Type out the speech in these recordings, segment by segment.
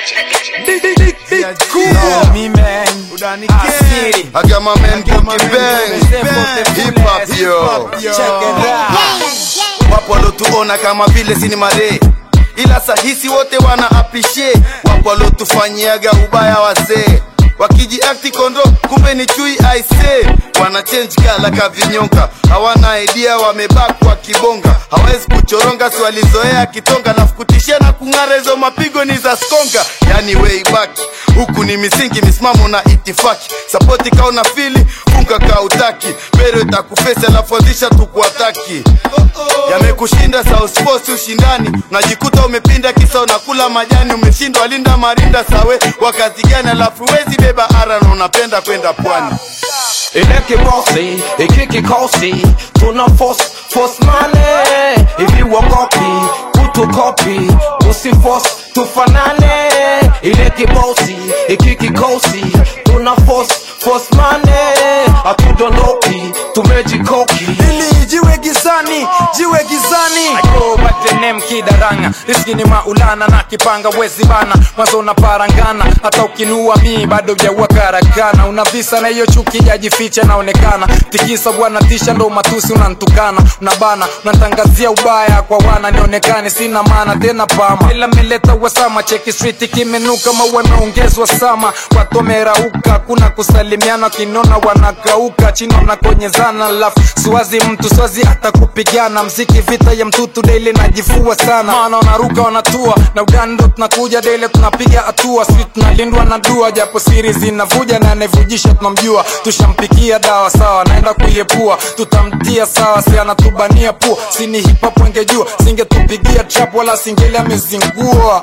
Know me, man. Asili. I got my man I got my Boogie man Bang. Boogie Bang. Hip hop yo. Check it out. Wapo walotuona kama vile sinimare ila sahisi wote wana appreciate. Wapo walotufanyiaga ubaya wazee wakijiakti kondo kumbe ni chui aise wana change kala kavinyonga hawana idea wamebakwa kibonga hawezi kuchoronga si walizoea kitonga na kutishia na kung'ara hizo mapigo ni za skonga yani way back huku ni misingi misimamo na itifaki sapoti kaona fili funga kautaki pero itakufesi alafu anzisha tukuataki yamekushinda South Sports ushindani unajikuta umepinda kisa unakula majani umeshindwa linda marinda sawe wakati gani alafu wezi beba ara na unapenda kwenda pwani ile kibosi ikiki kosi tuna force force mane hivi wakopi kutukopi usiforce tufanane ile kibosi ikiki kosi tuna force force mane hatudondoki tumejikoki ili jiwe gizani jiwe gizani Ayo, batenem kidaranga riski ni maulana na kipanga wezi bana mwanzo unaparangana hata ukinua mii bado jaua karakana una visa na hiyo chuki jajificha naonekana tikisa bwana tisha ndo matusi unantukana unabana unatangazia ubaya kwa wana nionekane sina maana tena pama ila meleta wasama cheki street kimenuka maua imeongezwa sama watu wamerauka kuna kusalimiana kinona wanakauka chino nakonyezana lafu siwazi mtu siwazi hata kupigana mziki vita ya mtutu daily najifua sana maana wanaruka wanatua na udani ndo tunakuja daily tunapiga hatua sisi tunalindwa na dua japo siri zinavuja na anayevujisha tunamjua tushampikia dawa sawa naenda kuiepua tutamtia sawa si anatubania pua sini hip hop wengejua singetupigia trap wala singeli amezingua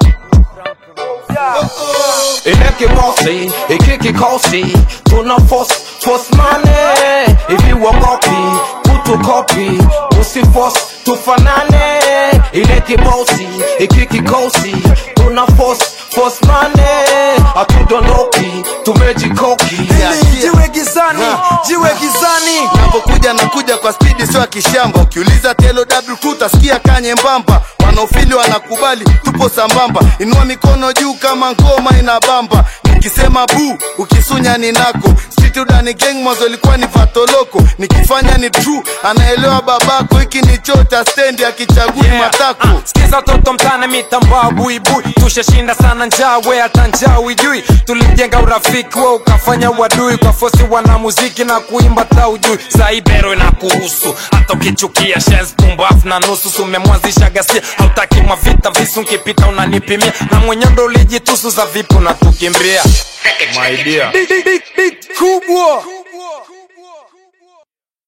ile kibosi ikiki kosi tuna force force mane hivi wakopi kutukopi usiforce tufanane ile kibosi ikiki kosi tuna force force mane hatudondoki tumejikoki ili jiwe gizani jiwe gizani napokuja nakuja kwa spidi sio ya kishamba ukiuliza telo w utasikia kanye mbamba wanaofili wanakubali tupo sambamba inua mikono juu kama ngoma inabamba nikisema bu ukisunya ni nako Street udani gang mwanzo ilikuwa ni vatoloko nikifanya ni true anaelewa babako hiki ni choo cha stendi akichagui Yeah. matako Ah, sikiza toto mtane mitambaa buibui tushashinda sana njaa we hata njaa uijui tulijenga urafiki we ukafanya wadui kwa fosi wana muziki na kuimba taujui saibero na kuhusu hata ukichukia shes pumbafu na nusu sumemwanzisha gasia hautaki mavita visu nkipita unanipimia na mwenye ndo ulijitusu za vipi unatukimbia my dear big, big, big, big kubwa